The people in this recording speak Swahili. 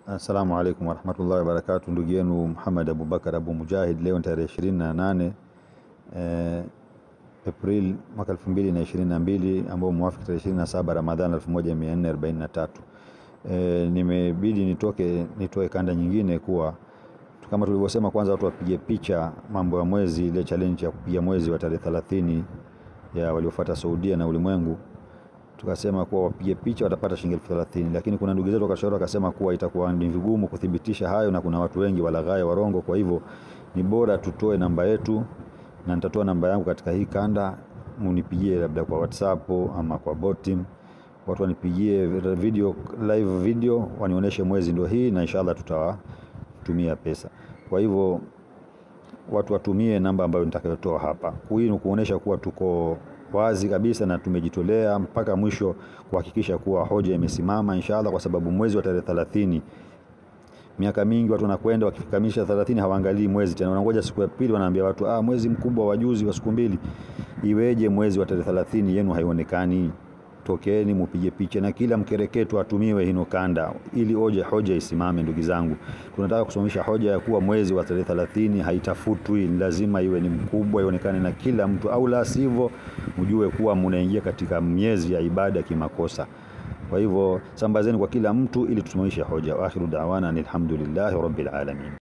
Assalamu alaikum warahmatullahi wabarakatu, ndugu yenu Muhammad Abubakar Abu Mujahid. Leo ni tarehe ishirini na nane eh, April mwaka elfu mbili na ishirini na mbili ambao muwafiki tarehe ishirini na saba Ramadhan elfu moja mia nne arobaini na tatu. Eh, nimebidi nitoke nitoe kanda nyingine kuwa kama tulivyosema, kwanza watu wapige picha mambo ya mwezi, ile challenge ya kupiga mwezi wa tarehe thelathini ya waliofuata Saudia na ulimwengu tukasema kuwa wapige picha watapata shilingi elfu thelathini lakini kuna ndugu zetu wakashauri wakasema kuwa itakuwa ni vigumu kuthibitisha hayo, na kuna watu wengi walaghai warongo. Kwa hivyo ni bora tutoe namba yetu, na nitatoa namba yangu katika hii kanda, munipigie labda kwa WhatsApp ama kwa botim, watu wanipigie video, live video wanionyeshe mwezi ndio hii, na inshallah tutawatumia pesa. Kwa hivyo watu watumie namba ambayo nitakayotoa hapa. Hii ni kuonesha kuwa tuko wazi kabisa na tumejitolea mpaka mwisho kuhakikisha kuwa hoja imesimama inshallah, kwa sababu mwezi wa tarehe 30 miaka mingi watu wanakwenda wakifikamisha 30 hawaangalii mwezi tena, wanangoja siku ya pili, wanaambia watu ah, mwezi mkubwa wa juzi wa siku mbili. Iweje mwezi wa tarehe 30 yenu haionekani? Tokeni mupige picha na kila mkereketo atumiwe hino kanda, ili hoja hoja isimame. Ndugu zangu, tunataka kusimamisha hoja ya kuwa mwezi wa tarehe 30 haitafutwi, lazima iwe ni mkubwa, ionekane na kila mtu, au la sivyo mjue kuwa munaingia katika miezi ya ibada kimakosa. Kwa hivyo sambazeni kwa kila mtu ili tusimamishe hoja. Wa akhiru da'wana alhamdulillahi rabbil alamin.